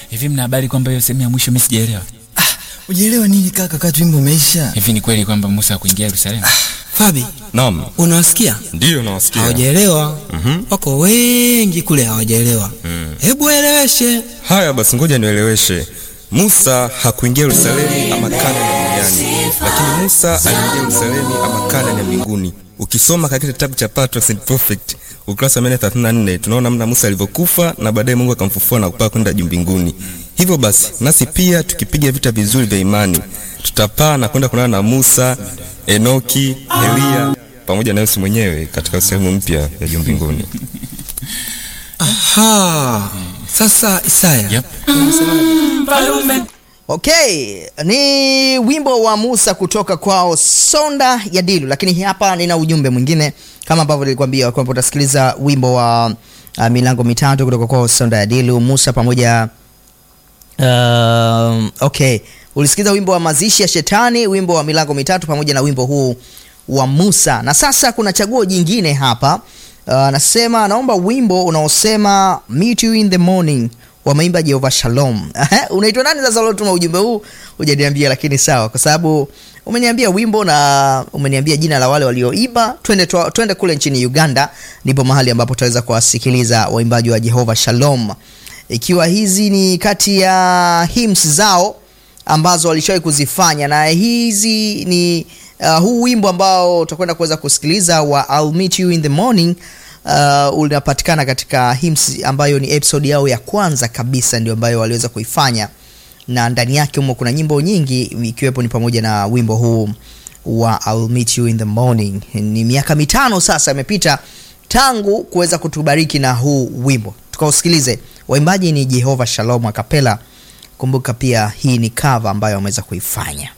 Hivi mna habari kwamba hiyo sehemu ya mwisho mimi sijaelewa? Ujielewa nini kaka, kati wimbo umeisha? Hivi ni kweli kwamba Musa hakuingia Yerusalemu? Fabi, Naam, unawasikia? ndiyo nawasikia. Hawajaelewa. Wako wengi kule hawajaelewa. Hebu waeleweshe. Haya basi, ngoja nieleweshe. Musa hakuingia Yerusalemu ama Kanaani duniani, lakini Musa aliingia Yerusalemu ama Kanaani ya mbinguni. Ukisoma katika kitabu cha Patriarchs and Prophets ukurasa wa 134 tunaona namna Musa alivyokufa na baadaye Mungu akamfufua na kupaa kwenda juu mbinguni. Hivyo basi nasi pia tukipiga vita vizuri vya imani tutapaa na kwenda kuonana na Musa, Enoki, Eliya pamoja na Yesu mwenyewe katika sehemu mpya ya juu mbinguni. Aha. Sasa Isaya. Yep. Okay, ni wimbo wa Musa kutoka kwao Sonda ya Dilu, lakini hapa nina ujumbe mwingine kama ambavyo nilikwambia kwamba utasikiliza wimbo wa uh, milango mitatu kutoka kwao Sonda ya Dilu, Musa pamoja um, okay, ulisikiza wimbo wa mazishi ya shetani, wimbo wa milango mitatu pamoja na wimbo huu wa Musa, na sasa kuna chaguo jingine hapa. Anasema anaomba wimbo unaosema meet you in the morning wameimba Jehova Shalom. Unaitwa nani sasa uliotuma ujumbe huu? Hujaniambia, lakini sawa, kwa sababu umeniambia wimbo na umeniambia jina la wale walioimba. Twende twa- twende kule nchini Uganda, ndipo mahali ambapo tutaweza kuwasikiliza waimbaji wa Jehova Shalom, ikiwa hizi ni kati ya hymns zao ambazo walishawahi kuzifanya, na hizi ni uh, huu wimbo ambao utakwenda kuweza kusikiliza wa I'll meet you in the morning uh, unapatikana katika hymns ambayo ni episode yao ya kwanza kabisa, ndio ambayo waliweza kuifanya, na ndani yake humo kuna nyimbo nyingi, ikiwepo ni pamoja na wimbo huu wa I'll meet you in the morning. Ni miaka mitano sasa imepita tangu kuweza kutubariki na huu wimbo, tukausikilize. Waimbaji ni Jehova Shalom Akapela. Kumbuka pia hii ni cover ambayo wameweza kuifanya.